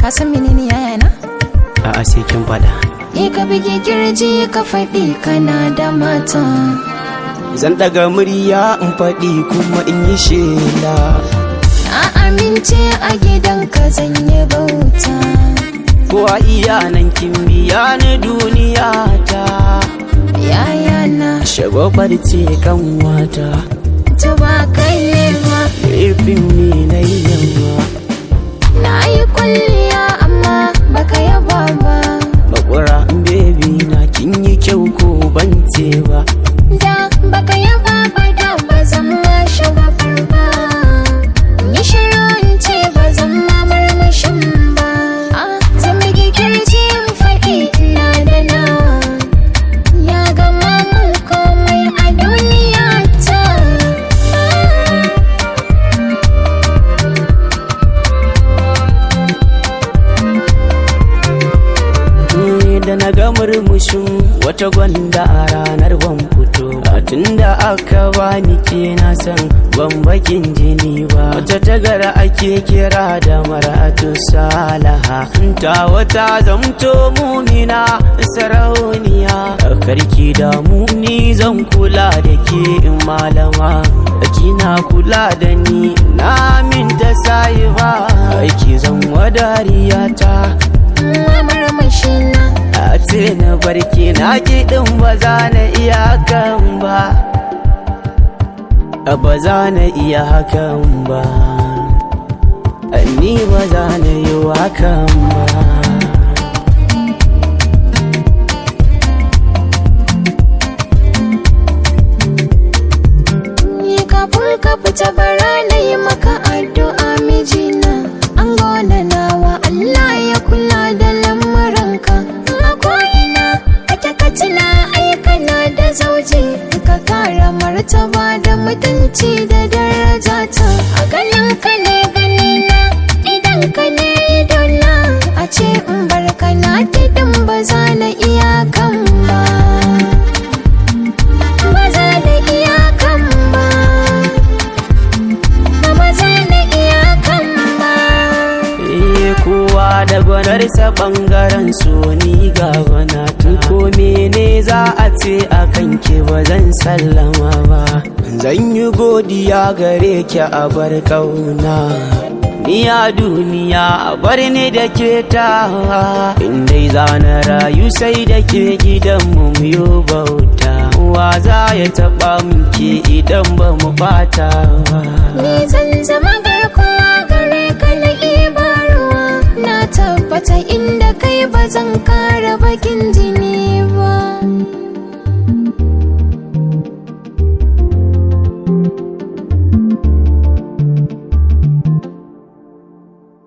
ka san menene yaya na A'a sai kin faɗa. e ka bige kirji ka faɗi kana da mata Zan ɗaga murya in faɗi kuma in yi shela. na amince a gidanka zan yi bauta Ko a iya nan kin biya na duniya ta. yaya na Shagwabar ce kan wata. ta ba kai ne ma Laifin ne na yi yamma. na yi kwalliya amma baka yaba ba Makura baby na kin yi kyau ko ban ce ba. da baka yaba ba da ba zan ma shagwafar ba yi shiru in ce ba zan ma marmashin ba Ah, zan bige kirji in faɗi ina da nawa ya gama mun komai a duniya ta Eh, da na ga murmushin wata gwanda a ranar ban fito tun da aka bani ke na san ban bakin jini ba wata tagara ake kira da maratu salaha ta wata zamto mumina sarauniya karki da muni zan kula da ke in malama kina kula da ni na min da sayi ba aiki zan wadariya ta marmashina a ce na barke na kiɗin ba za na iya hakan ba ba za na iya hakan ba ni ba za na yi hakan ba Ni kafin ka fita bara na yi maka addu'a mijina an gona nawa Allah ya kula da lamuranka a ko'ina kake ka tuna aikana da zauje ka kara martaba da mutunci da daraja ta a ganin ka ne ganina idan ka ne idona a ce in barka na tidin ba za na iya kan ba ba za na iya kan ba ba za na iya kan ba Eh kowa da gwanarsa bangaren so ni ga gwanata ko mene za a ce a kanki ba zan sallama ba zan yi godiya gare ki a bar kauna ni a duniya a bar ni da ke tawa indai za na rayu sai da ke gidan mu yo bauta wa za ya taɓa muke idan ba mu bata ba ni zan zama garkuwa gare ka na ibarwa na tabbata inda kai ba zan kara bakin jini ba